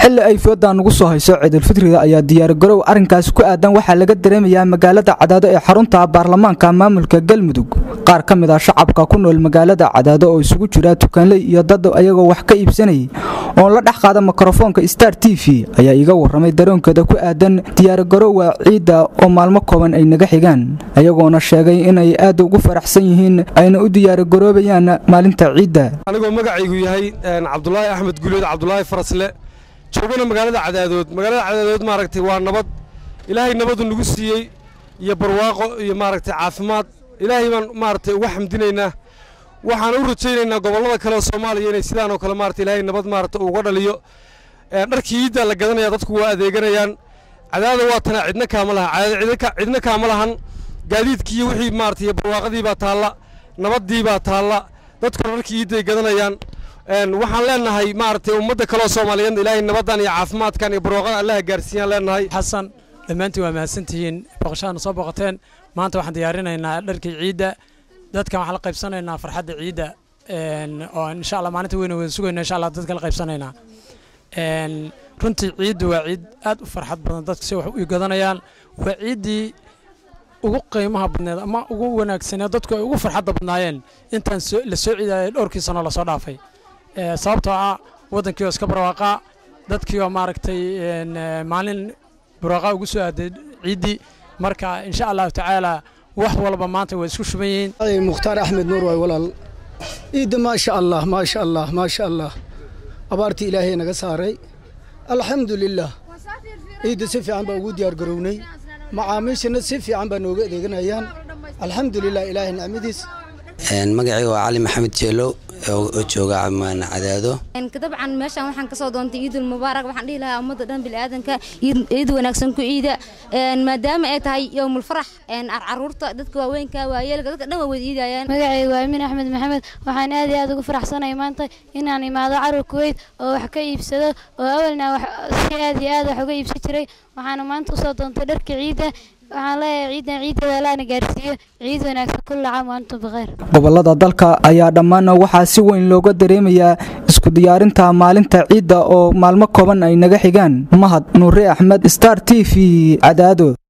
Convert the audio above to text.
xilli ay foodan ugu soo hayso ciidulfitriga ayaa diyaargarow arrinkaasi ku aadan waxaa laga dareemayaa magaalada cadaado ee xarunta baarlamaanka maamulka galmudug qaar ka mid ah shacabka ku nool magaalada cadaado oo isugu jira tukaanley iyo dad ayagoo wax ka iibsanayay oon la dhex qaada mikrofoonka star t v ayaa iiga warramay daroonkooda ku aadan diyaargarowga ciidda oo maalmo kooban ay naga xigaan ayagoona sheegay inay aad ugu faraxsan yihiin ayna u diyaargaroobayaan maalinta ciidda anigoo magacaygu yahay cabdulaahi axmed guuleed cabdulaahi farasle joogana magaalada cadaadood magaalada cadaadood maaragtay waa nabad ilaahay nabadu nagu siiyey iyo barwaaqo iyo maaragtay caafimaad ilaahay baan maaragtay uga xamdinaynaa waxaan u rajaynaynaa gobollada kale oo soomaaliya inay sidaan oo kale maaragtay ilaahay nabad maaragtay uga dhaliyo dharkii iiddaa la gadanaya dadku waa adeeganayaan cadaada waa tanaa cidna kaama lahan cadaada cidna kaama lahan gaadiidkii wixii maaragtay barwaaqadii baa taalla nabaddii baa taalla dadkuna dharkii iidday gadanayaan waxaan leenahay maaragtay ummadda kaleo soomaaliyeed ilaahay nabaddan iyo caafimaadkan iyo barwaaqada allaha gaarsiiyaan leenahay xasan dhammaantiin waa mahadsantihiin boqoshaana soo boqoteen maanta waxaan diyaarinaynaa dharkii ciidda dadkan waxaan la qaybsanaynaa farxadda ciidda oo insha allah maalinta weyna wada sugayna insha allah dadka la qaybsanaynaa runtii ciiddu waa ciid aad u farxad badan dadka si wax u gadanayaan waa ciiddii ugu qiimaha badneed ama ugu wanaagsaneed dadku ay ugu farxadda badnaayeen intaan la soo ciidayay dhowrkii sano lasoo dhaafay sababtoo ah waddankii oo iska barwaaqaa dadkii oo maaragtay maalin barwaaqaa ugu soo aaday ciiddii marka insha allahu tacaala wax walba maanta way isku shuban yihiin mukhtaar axmed nuur waay walaal ciidda maasha allah maasha allah maasha allah abaartii ilaahay naga saaray alxamdu lilah ciidda si fiican baa ugu diyaargarownay macaamiishana si fiican baa nooga adeeganayaan alxamdu lilah ilaahay nicmadiis magacayga waa cali maxamed jeelow oo jooga cadaado dabcan meeshaan waxaan kasoo doontay ciidul mubaarak waxaan dhihi lahaa ummadda dhan biniaadanka ciid wanaagsan ku ciida maadaama ay tahay yowmul farax caruurta dadka waaweynka waayeelka dadka dhan waa wada iidayaan magacayga waa amin axmed maxamed waxaan aad iyo aad ugu faraxsanay maanta inaan imaado carur kuweyt oo wax ka iibsado oo awalna si aad iyo aad wax uga iibsan jiray waxaana maanta usoo doontay dharka ciidda waxaan leeyahay ciidan ciidada laana gaarsiiyo ciid wanaagsan kulla caam waantum bikheer gobollada dalka ayaa dhammaan waxaa si weyn looga dareemayaa isku diyaarinta maalinta ciidda oo maalmo kooban ay naga xigaan mahad nuure axmed star t v cadaado